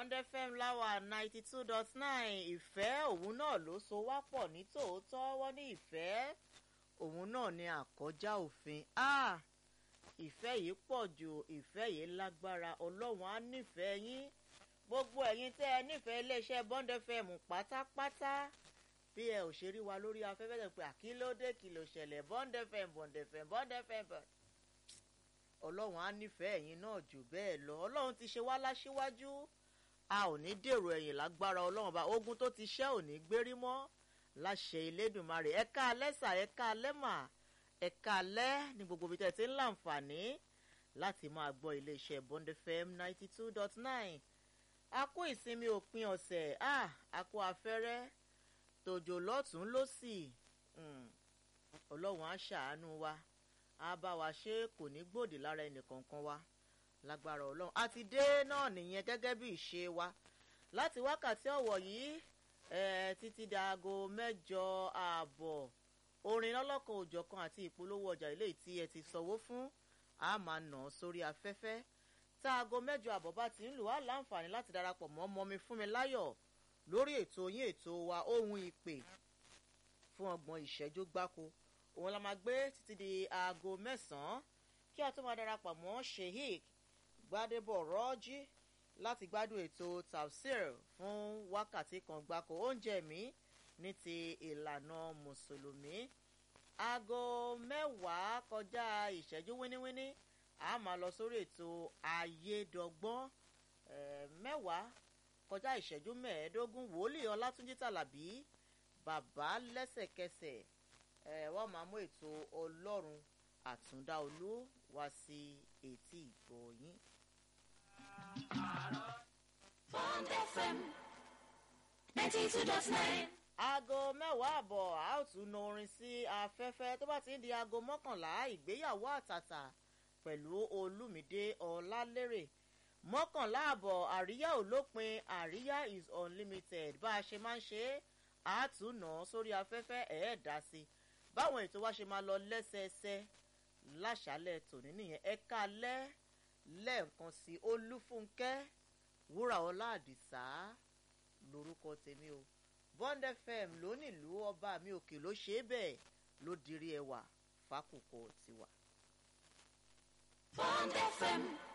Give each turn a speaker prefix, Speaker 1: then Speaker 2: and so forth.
Speaker 1: Bond FM láwà ninety two dot nine ìfẹ́ òun náà ló so wá pọ̀ ní tòótọ́ wọ́n ní ìfẹ́ òun náà ni àkọjá òfin ah ìfẹ́ yìí pọ̀ jù ìfẹ́ yìí lágbára ọlọ́run á nífẹ̀ẹ́ yín gbogbo ẹ̀yin tẹ́ ẹ nífẹ̀ẹ́ iléeṣẹ́ Bond FM pátápátá bí ẹ ò ṣe rí wa lórí afẹ́fẹ́ tẹ̀ pé àkílódé kí ló ṣẹlẹ̀ Bond FM Bond FM Bond FM ọlọ́run á nífẹ̀ẹ́ ẹ̀yin náà jù bẹ́ẹ̀ lọ ọlọ́run ti ṣe wá láṣíwájú a ò ní dèrò ẹ̀yìn lágbára ọlọ́run bá ogun tó ti ṣẹ́ ò ní gbérí mọ́ láṣẹ Elédùmarè ẹ̀ka alẹ́ sà ẹ̀ka alẹ́ mà ẹ̀ka alẹ́ ní gbogbo ibi tẹ́ ti ń láǹfààní láti máa gbọ́ iléeṣẹ́ Bond FM ninety two dot nine a kó ìsinmi òpin ọ̀sẹ̀ a kó afẹ́rẹ́ tòjò lọ́tún lọ́sì ọlọ́run á ṣàánú wa á bá wa ṣe kò ní gbòdì lára ẹnìkankan wa lágbára ọlọ́run a ti dé náà nìyẹn gẹ́gẹ́ bí ìṣe wa láti wákàtí ọ̀wọ̀ yìí títí di aago mẹ́jọ ààbọ̀ orin lọ́lọ́kan òjọ̀kan àti ìpolówó ọjà ilé tí ẹ ti sanwó fún a máa nà án sórí afẹ́fẹ́ tá aago mẹ́jọ ààbọ̀ bá ti ń lù wá láǹfààní láti darapọ̀ mọ́ mọ́mi fún mi láyọ̀ lórí ètò yín ètò wa ohun ìpè fún ọgbọ̀n ìṣẹ́jú gbáko òun la máa gbé títí di aago mẹ́sàn-án kí a tó máa darapọ̀ mọ́ sheik gbadebo rọ́jí láti gbádùn ètò tafsir fún wákàtí kan gbáko oúnjẹ mi ní ti ìlànà mùsùlùmí aago mẹ́wàá kọjá ìṣẹ́jú wíníwíní a máa lọ sórí ètò ayédọ́gbọ́n mẹ́wàá kọjá ìṣẹ́jú mẹ́ẹ̀ẹ́dógún wòlíì ọlátúnjí tàlàbí bàbá lẹ́sẹ̀kẹsẹ̀ wọ́n máa mú ètò ọlọ́run àtúndá olú wá sí etí ìgbọ́ yín.
Speaker 2: Bond FM ninety two dot nine.
Speaker 1: aago mẹ́wàá àbọ̀ a ó tún na orin sí afẹ́fẹ́ tó bá ti ń di aago mọ́kànlá ìgbéyàwó àtàtà pẹ̀lú olúmídé ọlálérè mọ́kànlá àbọ̀ àríyá ò lópin àríyá is unlimited bá a ṣe máa ń ṣe é àátúnà sórí afẹ́fẹ́ ẹ̀ẹ́dá sí báwọn ètò wa ṣe máa lọ lẹ́sẹẹsẹ láṣálẹ̀ tòní nìyẹn ẹ káalẹ́ lẹ́ẹ̀kan sí olúfúnkẹ́ wúrà ọlá àdìsá lórúkọ tèmi o Bond FM lónìlú ọba mi òkè ló ṣe é bẹ́ẹ̀ ló dirí ẹwà fákòkò tiwa.
Speaker 2: Bond FM